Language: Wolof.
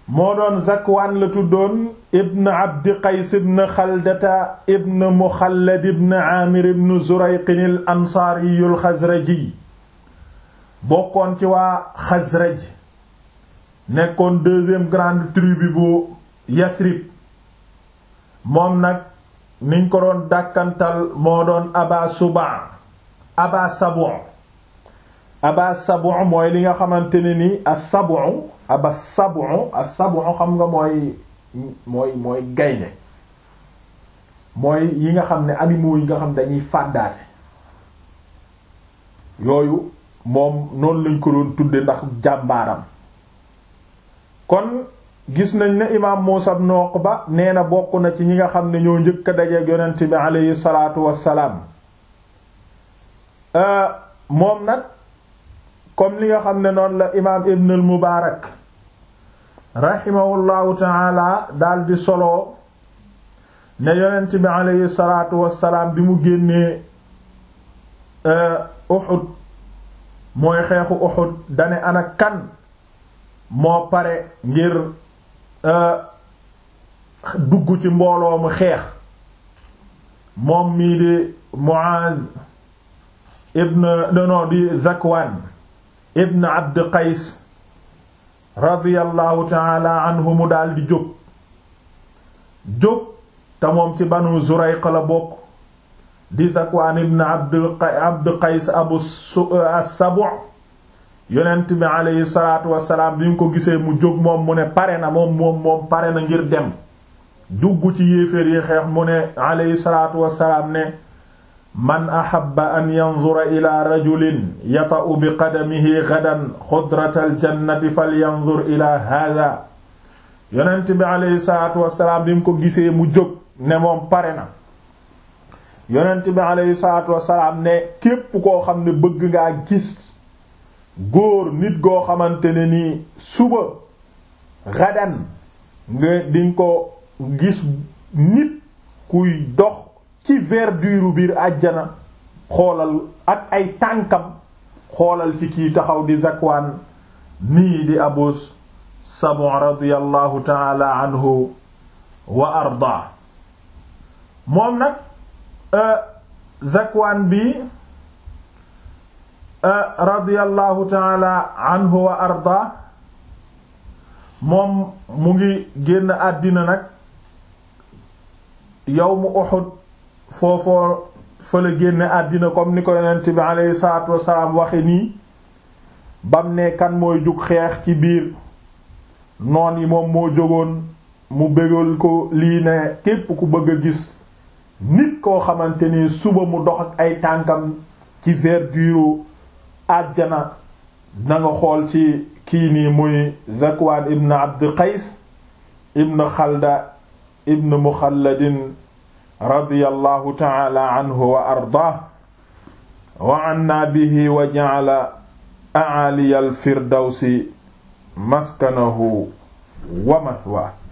moo doon zakwaan la tuddoon ibn abdi qays ibn xaldata ibn muxallad ibn aamir ibn zurayqin al ansaariyu al xazraji bokkoon ci waa xazraj nekkoon deuxième grande tribu bu yasrib moom nag niñ ko doon dàkkantal moo doon aba suba aba sabu aba sabu mooy li nga xamante ne ni as-sabu aba sabu as-sabu xam nga mooy mooy mooy gaynde mooy yi nga xam ne animaux yi nga xam dañuy fàddaate yooyu moom noonu lañ ko doon tudde ndax jàmbaaram kon gis nañ ne imaam Muusa ibn Uqba nee na bokk na ci ñi nga xam ne ñoo njëkk a dajeek yonent bi aleyhi salaatu wassalaam moom nag comme li nga xam ne noonu la imaam Ibn al Mubaarak rahimahullahu taala daal di solo ne yonent bi aleyhi salaatu wassalaam bi mu génnee Uhud mooy xeexu Uhud dane ana kan moo pare ngir dugg ci mbooloo mu xeex moom mii di Muaz ibn nono di Zakwan ibn Abd Qays radiyallahu taala anhu mu daal di jóg jóg te moom ci Banu Zurayq la bokk di Zakwan ibn Abd Qays abu as-Sabu' yonent bi aleyhi salaatu wasalaam bi nga ko gisee mu jóg moom mu ne pare na moom moom moom pare na ngir dem dugg ci yéeféer yi xeex mu ne aleyhi salaatu wasalaam ne man ahabba an yanzura ila rajulin yata'u bi qadamihi gadan xudratal jannati falyanzur ila hada yonent bi aleyhi salaatu wasalaam bi nga ko gisee mu jóg ne moom pare na yonent bi aleyhi salaatu wasalaam ne képp koo xam ne bëgg ngaa gis góor nit goo xamante ne nii suba gadan nga dinga ko gis nit kuy dox ci verdure biir àjjana xoolal ak ay tànkam xoolal ci kii taxaw di Zakwaan nii di Abu Sabu radiyallahu taala anhu wa arda moom nag Zakwaan bi radiyallahu taala anhu wa arda moom mu ngi génn àddina nag yawmu Uhud foofoo fa la génn àddina comme ni ko yonent bi aleyhi salaatu wasalaam waxe nii bam ne kan mooy jug xeex ci biir noon yi moom moo jógoon mu bégal ko lii ne képp ku bëgg a gis nit koo xamante ni suba mu dox ak ay tànkam ci verdure àjjana na nga xool ci kii nii muy Zakwaan ibn Abd Qays ibn Xalda ibn Muxalladin radiyallahu ta'ala anhu wa ardaah wa anna bihi wa ja'ala a'ali al-firdawsi maskanahu wa mathwaahu